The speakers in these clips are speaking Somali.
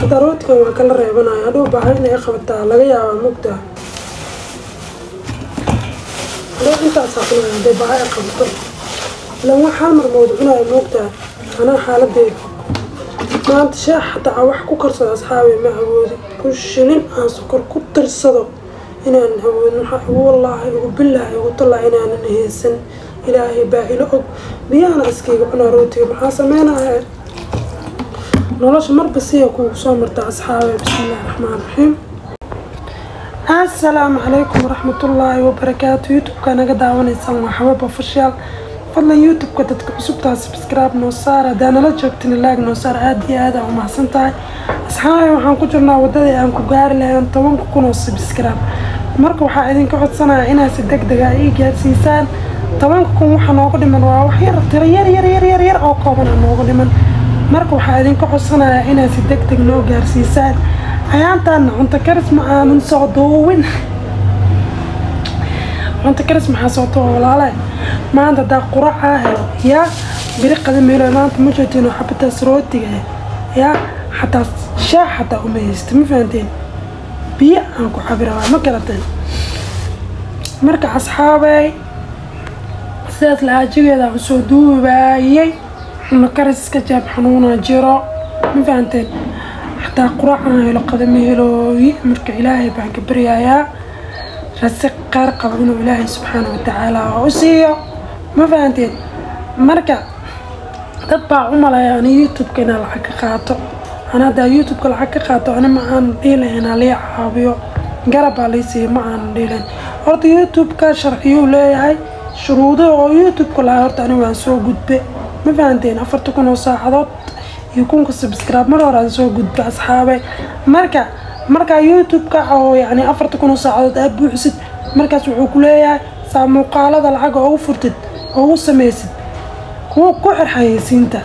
hadda rootigan waa kala reebanaya hadhow baaha inay qabataa laga yaabaa mugtaa hadhow intaasaa cunaya hadday baaha ay qabato ilan wax hal mar mawad cunaya moogtaa anaa xaaladeeda maanta sheex xataa wax ku karsado asxaabi ma awoodi ku shilin aan sokor ku tirsado inaanan awoodin waxaa igu wallaahi igu billaahi igu tallaa inaanan haysan ilaahay baa ilo og biyahana iskayga cunaa rootiga maxaa sameynaya nolosha marba siya kuugu soo martaa asxaabe bismillahi raxmaan raxiim assalaamu calaykum waraxmatullaahi wabarakaatu youtube-ka naga daawanaysaan waa xabab official fadlan youtube-ka dadka cusubtaa subscribe noo saar haddaa nala joogtin laag noo saar aada iyo aada aa umahadsan tahay asxaabe waxaan ku jirnaa waddadii aan ku gaari lahayn tobanka kun oo subscribe marka waxaa idinka codsanaya inaad si deg dega ii gaarsiisaan tobanka kun waxa nooga dhiman waa wax yar tiro yar yar yar yar yar oo kooban aa nooga dhiman marka waxaa idinka codsanaya inaad si deg deg noo gaarsiisaan ayaantaana cunto karis ma aanan soo duubin cunto karis maxaa soo duuba walaale maanta haddaa quracaa helo yaa biri qadameelo maanta ma joogtiin oo xabataas rootiga ah yaa xataa shaax xataa uma haysta ma fahanteen biyo aan ku cabirabaa ma garateen marka asxaabey sidaas lahaajigeeda aan soo duubaayay cunno kariska jaab xanuuna jiro ma fahanteen xataa quracaan helo qadama helooyi marka ilaahay baan ka baryayaa rasiq qaar qabo inuu ilaahay subxaana watacaala u siiyo ma fahanteen marka dad baa u malaya ani youtube-ka inaa lacag ka qaato ana haddaa youtube-ka lacag ka qaato ani ma aanan dhiilayn inaa lii caabiyo garabbaa lii siiya ma aanan dhiilayn horta youtube-ka sharciyuu leeyahay shuruudo oo youtube-ka lahaa horta ani waan soo gudbe ma fahanteen afarta kun oo saacadood iyo kunka subscribe mar hore aan soo gudbe asxaabe marka markaa youtube-ka oo yacni afarta kun oo saacadood aad buuxisid markaas wuxuu ku leeyahay saa muuqaalada lacag oo u furtid oo u samaysid kuwa ku xirxayeysiinta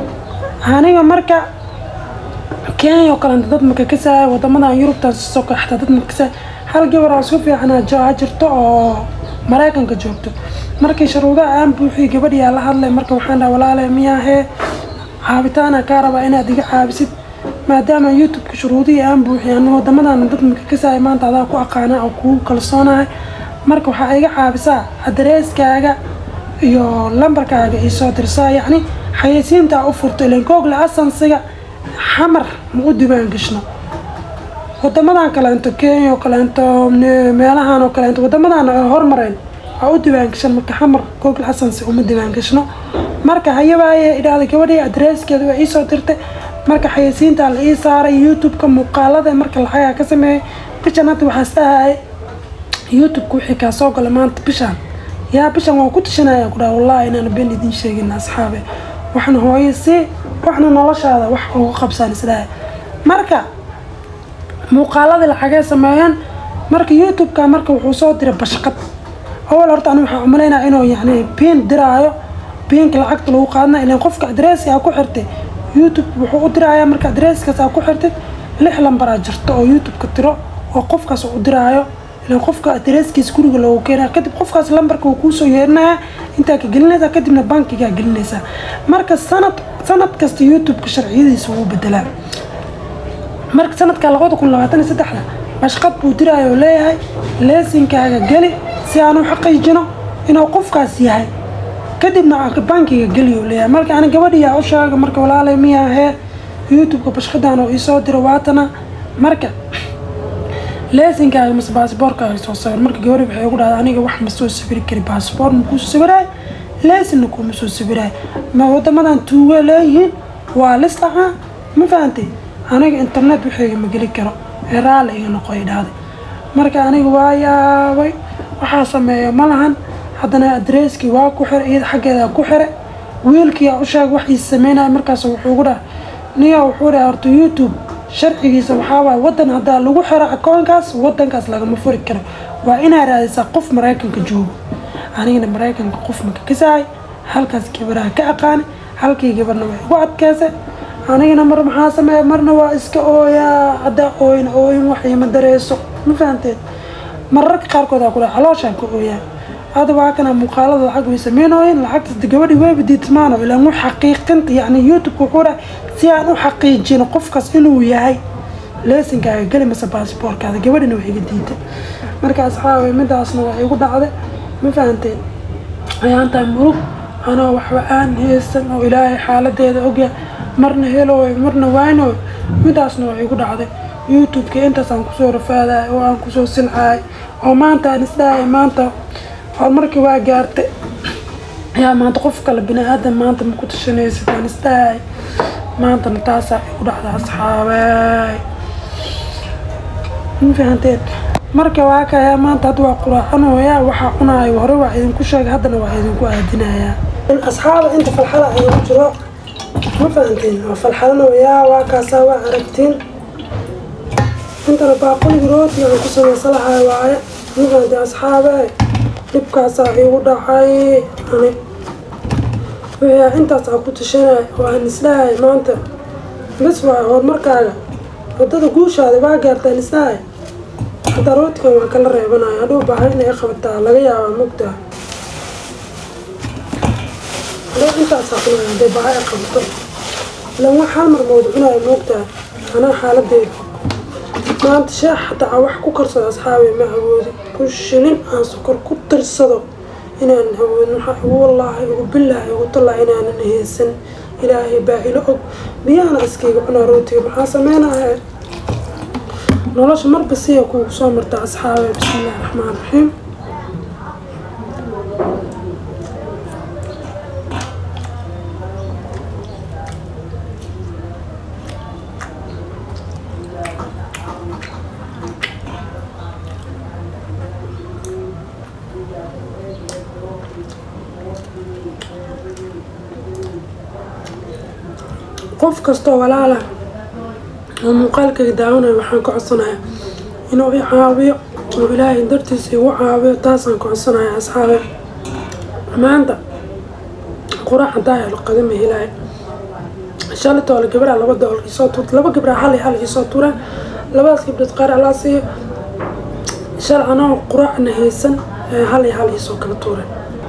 aniga marka kenya oo kalenta dad maka kasaaya wadamadan yurubtan soo kaxta dad maka kasaaya hal gabar oo isku fiicanaa jaa jirto oo maraykanka joogto markii shuruudaha aan buuxiyay gabadhiyaa la hadlay marka waxaan dhaha walaale miyaahee caabitaana kaa rabaa inaad iga caabisid maadaama youtube-ka shuruudihii aan buuxiyay ana wadamadan dad maka kasaaya maanta adaa ku aqaana oo kugu kalsoonahay marka waxaa iga caabisaa adareyskaaga iyo lambarkaaga iisoo dirsaa yacni xayeysiintaa u furto ilan google asansiga xamar ma u diiwaan gashno wadamadan kaleento kenya oo kaleento meelahan oo kaleento wadamadan hormareen waa u diiwaan gashan marka xamar google asansi uma diiwaan gashno marka hayabaaye idhaahda gabadhii adreeskeeda waa iisoo dirtay marka xayeysiintaa la ii saaray youtube-ka muuqaalada marka lacagaa ka sameeyay bishan hadda waxaas dhahay youtube-ka wixii kaa soo gala maanta bishaan yaa bishan waan ku tashanaya ku dhaha wallahi inaan been idin sheegin asxaabe waxna hooyo si waxna noloshaada wax uga qabsaan isdhahay marka muuqaaladii lacagay sameeyeen marka youtube-ka marka wuxuu soo diray bashqad awal horta ani waxaan umalaynaa inuu yacni biin diraayo biinka lacagta lagu qaadana ilan qofka adreesi aa ku xirtay youtube wuxuu u diraayaa marka adreeskaas aa ku xirtid lix lambaraa jirto oo youtube-ka tiro oo qofkaas u diraayo ilan qofka adreeskiisa guriga loogu keenaya kadib qofkaas lambarka uu kuusoo yeerinaya intaa ka gelinaysaa kadibna bankigaa gelinaysaa marka sanad sanad kasta youtube-ka sharciyadiisa wuu bedelaa marka sanadka labada kun labaatan iyo saddexda bashqad buu diraayo oo leeyahay leesinkaaga geli si aan u xaqiijino inuu qofkaas yahay kadibna bankiga geli oo leeyahay marka ani gabadhiyaa u sheega marka walaalay miyaahee youtube-ka bashqadan oo iisoo diro waatana marka leesinkaaga mase baasboorkaaga soo sawir marka gabadhi waxay ugu dhahda aniga wax ma soo sawiri kari baasboor ma kuu sawiraay leesinna kuuma soo sawiraay ma wadamadan tuuga leeyihiin waa lis ahaa ma fahantay aniga internet waxayga ma geli karo ee raali iga noqo ay dhahday marka aniga waa yaabay waxaa sameeya ma lahan haddana adreeskii waa ku xira iyada xaggeeda ku xira wiilkiyaa u sheeg wax iis sameynaya markaas wuxuu ugu dhaha niya wuxuu dhaha horta youtube sharcigiisa waxaa waay waddan haddaa lagu xiro akoonkaas waddankaas lagama furi karo waa inaa raadisaa qof maraykanka joogo anigana maraykanka qof maka kasahay halkaas gabaraha ka aqaani halkii gabarna way igu adkeysay anigana mar maxaa sameeya marna waa iska ooyaa haddaa ooyin ooyin wax ima dareyso ma fahanteen mararka qaarkood aa ku dhaha calooshaan ka ooyaa hada waa kana muuqaalada lacag way sameynooyin lacagtas gabadhi wayba diidmaano ilaan u xaqiiqinta yacni youtube-ka wuxuu dhahay si aan u xaqiijino qofkaas inuu yahay leesinkaaga geli mase baasboorkaada gabadhina wax iga diiday marka asxaabay midaasna waa igu dhacday ma fahanteen ayaantaa murug anoo waxba aan haysan oo ilaahay xaaladeeda ogyahay marna helooy marna waynooy midaasna waa igu dhacday youtube-ka intaasaan kusoo rafaadaya oo aan kusoo silcaay oo maanta aan isdhahay maanta horumarkii waa gaartay yaa maanta qof kale bini aadan maanta ma ku tashanaysid aan isdhahay maantana taasaa igu dhacda asxaabey ma fahanteen marka waa kayaa maanta hadda waa quraacanoyaa waxaa cunaayo hore waa idinku sheegay haddana waa idinku aadinayaa asxaaba inta falxada igu jiro ma fahanteen waa falxadanoyaa waa kaasaa waa aragtiin intana baaquligi rootiga aan ku samaysalahay waaye ma fahanteen asxaabe dhibkaasaa igu dhacay ani wixii intaas aan ku tashanay oo aan isdhahay maanta bas waayo horumarkaaga waddada guushaada waa gaartaan isdhahay hataa rootigan waa kala reebanaya hadhuu baahan inay qabataa laga yaabaa mugtaa hadhow intaasaa cunaya hadday baaha ay qabato ilan wax hal mar mawad cunaya moogtaa anaa xaaladeeda maanta sheex hataa wax ku karsado asxaabi ma awoodi ku shilin aan sokor ku tirsado inaanan awoodin waxaa igu wallaahi igu billaahi igu tallaa inaanan haysan ilaahay baa ilo og biyahana iskayga cunaa rootiga maxaa sameynaya nolosha marba siya kuugu soo marta asxaabe bismillahi raxmaan raxiim qof kastoo walaala oo muuqaalkayga daawanaya waxaan ka codsanayaa inuu i caawiyo oo ilaahay dartiisa igu caawiyo taasaan ka codsanaya asxaabe maanta quraac hadaa helo qadama helaayo shalatoo la gabraa laba doollar isoo tuurta laba gabraa hal iyo hal isoo tuuraan labadaas gabdhood qaar alaa siiyo shal anoo quraacna haysan hal iyo hal isoo kala tuureen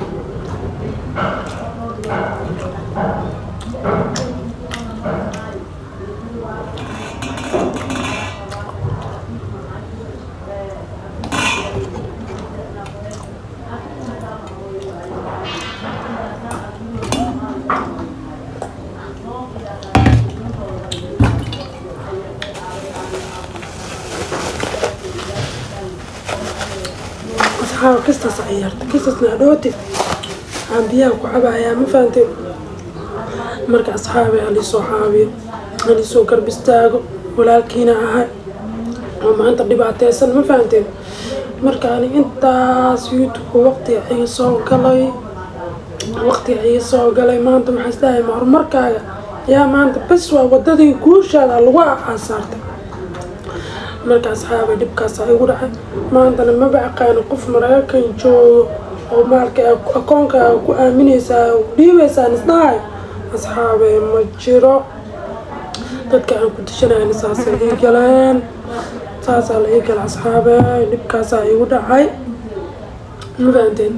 asxaaba kistaas ciyaarta kistaasna adhooti aan biyaha ku cabayaa ma fahanteen marka asxaabe haliisoo caawiyo haliisoo garb istaago walaalkiina ahay oo maanta dhibaateysan ma fahanteen marka ani intaas youtube-ka waqtiga iga soo galay waqtiga iga soo galay maanta maxaa isdhahay ma horumarkaaga yaa maanta bas waa wadadii guushaada lagu aasaartay marka asxaabay dhibkaasaa igu dhacay maantana maba aqaano qof maraykan joogo oo maalka akoonkaaga ku aaminaysaa oo dhiibaysaan isdhahay asxaabay ma jiro dadka aan ku tashanayna saasay ii galeen saasaa la ii gala asxaabay dhibkaasaa igu dhacay ma fahanteen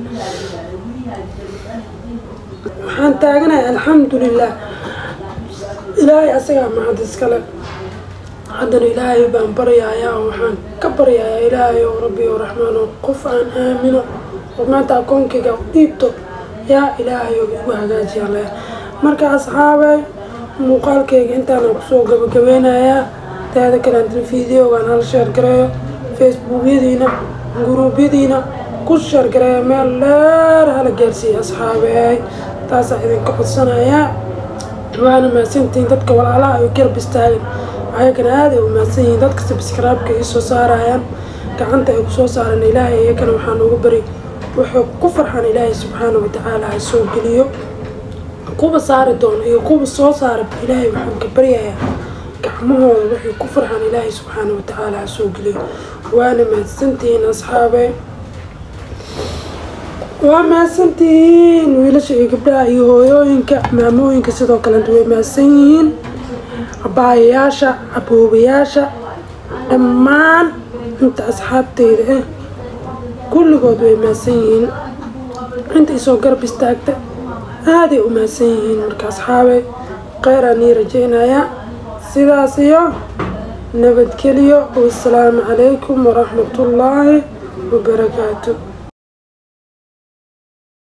waxaan taaganahay alxamdulilah ilaahay asagaa mahad iskale haddana ilaahay baan baryayaa oo waxaan ka baryayaa ilaahay oo rabbi oo raxmaan oo qof aan aamino oo maanta akoonkayga u dhiibto yaa ilaahay oo igu hagaajiya leh marka asxaabay muuqaalkayga intaana kusoo gabagabeynayaa taada kaleantana videogaan hala sheer gareeyo facebookyadiina guruubyadiina ku sheer gareeyo meel dheer hala gaarsiiya asxaabey taasaa idinka codsanayaa waana mahadsantihiin dadka walaalaha ay garab istaagan ayagana aaday u mahadsan yihiin dadka sabskraibka ii soo saarayaan gacanta ay kusoo saareen ilaahay iyagana waxaan ugu bari wuxuu ku farxan ilaahay subxaana watacaala ha soo geliyo kuwa saari doono iyo kuwa soo saara ilaahay waxaan ka baryayaa gacmahooda waxay ku farxan ilaahay subxaana watacaala ha soo geliyo waana mahadsantihiin asxaabe waa mahadsantihiin wiilasha iyo gabdhaha iyo hooyooyinka maamooyinka sidoo kalenta way mahadsan yihiin abaayayaasha aboobayaasha dhammaan inta asxaabteyda ah kulligood way mahadsan yihiin inta isoo garab istaagta aaday u mahadsan yihiin marka asxaabey kheyraa nii rajeynayaa sidaas iyo nabadgelyo wasalaamu calaykum waraxmatullaahi wabarakaatu